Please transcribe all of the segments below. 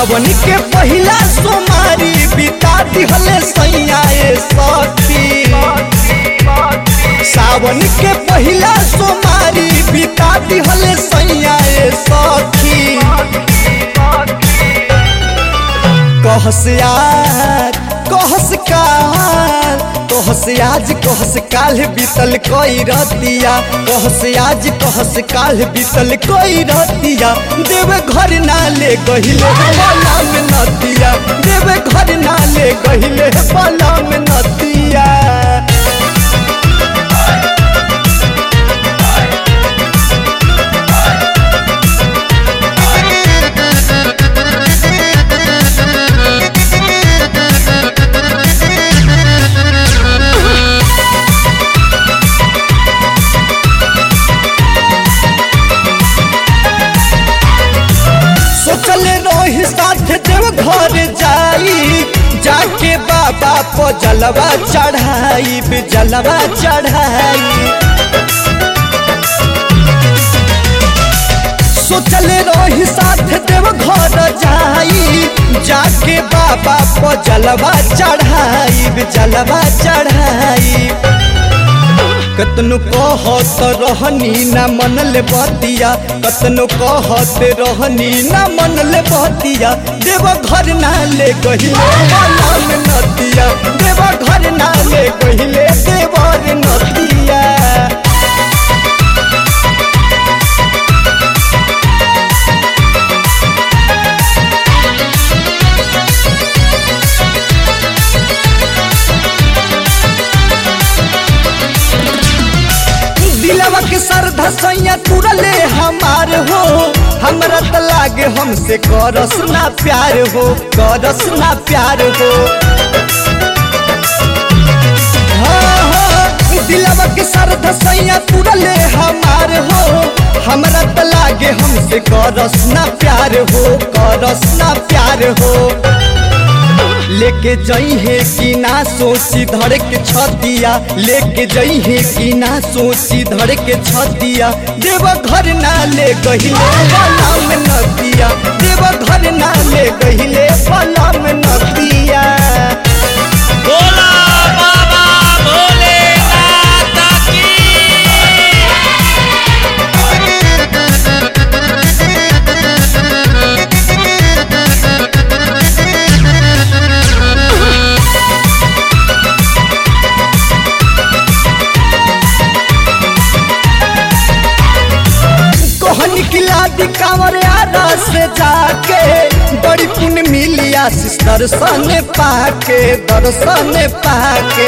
सावन के पहिला सोमारी बिता दिहले सैया ए सखी सावन के पहिला सोमारी बिता दिहले सैया ए सखी कहस यार कहस काल कहस आज कहस काल बीतल कोई रतिया कहस आज कहस काल बीतल कोई रतिया देव घर ना ले गहिले बला में नतिया देव घर ना ले गहिले बला में नतिया सोचले रही साथ देव घर जाई जाके बाबा को जलवा चढ़ाई जलवा चढ़ाई सोचले रही साथ देव घर जाई जाके बाबा को जलवा चढ़ाई जलवा चढ़ाई कतनो कहत रहनी ना मन ले बतिया कतनो कहत रहनी ना मन ले बतिया देव घर ना ले गहिले बला में नतिया देव घर ना ले गहिले देवर नतिया दिलवा के श्रद्धा सैया तुरले हमार हो हमरा त लागे हमसे करस ना प्यार हो करस ना प्यार हो हाँ, हाँ, दिलवा के श्रद्धा सैया तुरले हमार हो हमरा त लागे हमसे करस ना प्यार हो करस ना प्यार हो लेके जई है कि ना सोची धड़ के छतिया लेके जई है कि ना सोची धड़ के छतिया देव घर ना ले गहिले बला में नदिया देव घर ना ले गहिले बला में नदिया बोला बाबा भोलेनाथ की कोहन किला दी कांवर आरा से जाके बड़ी पुण्य मिली आशीष दर्शन पाके दर्शन पाके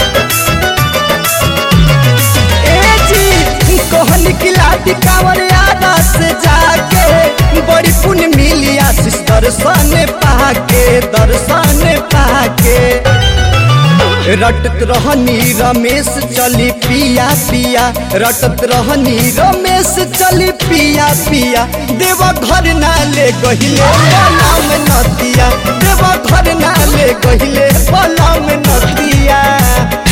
ए जी कोहन किला दी कांवर आरा से जाके बड़ी पुण्य मिली आशीष दर्शन पाके दर्शन पाके रटत रहनी रमेश चली पिया पिया रटत रहनी रमेश चली पिया पिया देव घर ना ले गहिले बला में नदिया देव घर ना ले गहिले बला में नदिया